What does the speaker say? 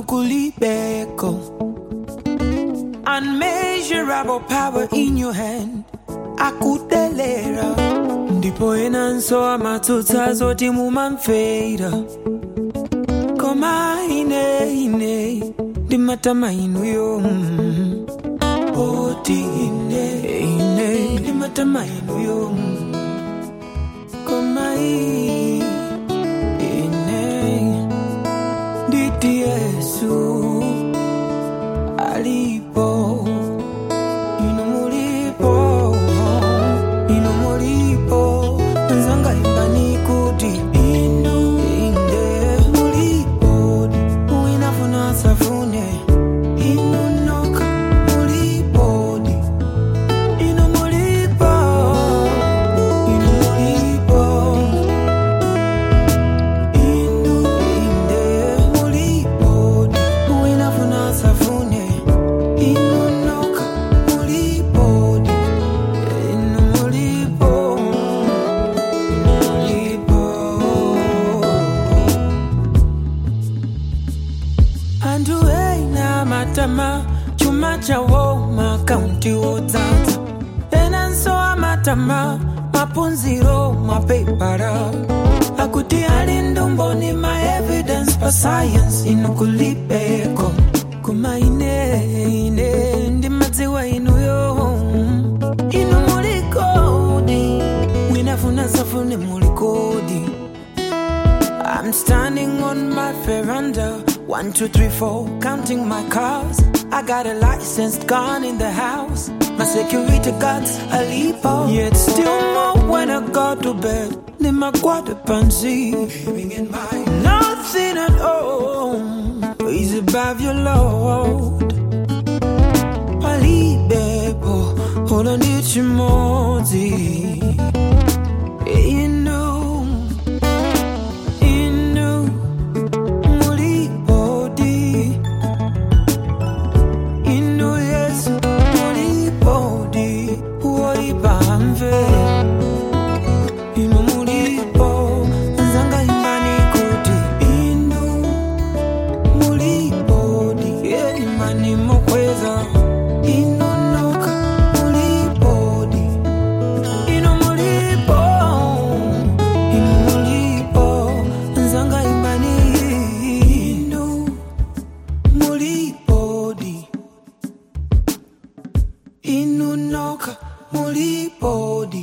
inukulibeko unmeasurable power in your hand akudelera ndipo enanso amatsutsa zoti mumamfeira koma ine ine ndimatama inuyo mm. oti ine ine ndimatama inuyo mm. koma i- ine nditi yesu alipo inu mulipo inu mulipo nzanga imbani kuti inu inde mulipo uinafuna safune inu noka mulipo inu mulipo inu mulipo inu inde mulipo uinafuna safune inu noka mulipo inu mulipo mulipo antu eina matama chuma chawo makaunti wodzadza enanso amatama mapunziro mapepara akuti ali ndumboni maevidence pa science inukulibeko kuma ine ine ndimadziwa inuyo inu mulikodi winafuna safune mulikodi I'm standing on my veranda. One, two, three, four, counting my cars. I got a licensed gun in the house. My security guards a leap Yet still more when I go to bed. Then my quarter pansy. Nothing at all is above your load. Palibebo, hold on, it's more. You know. Inu mulipodi Inu Yesu mulipodi Uoibamve Inu mulipo Nzanga imani kuti Inu mulipodi Yeah imani mokweza Inu noka mulipodi Inu mulipo Inu mulipo Nzanga imani Inu mulipodi Inu noka mulipodi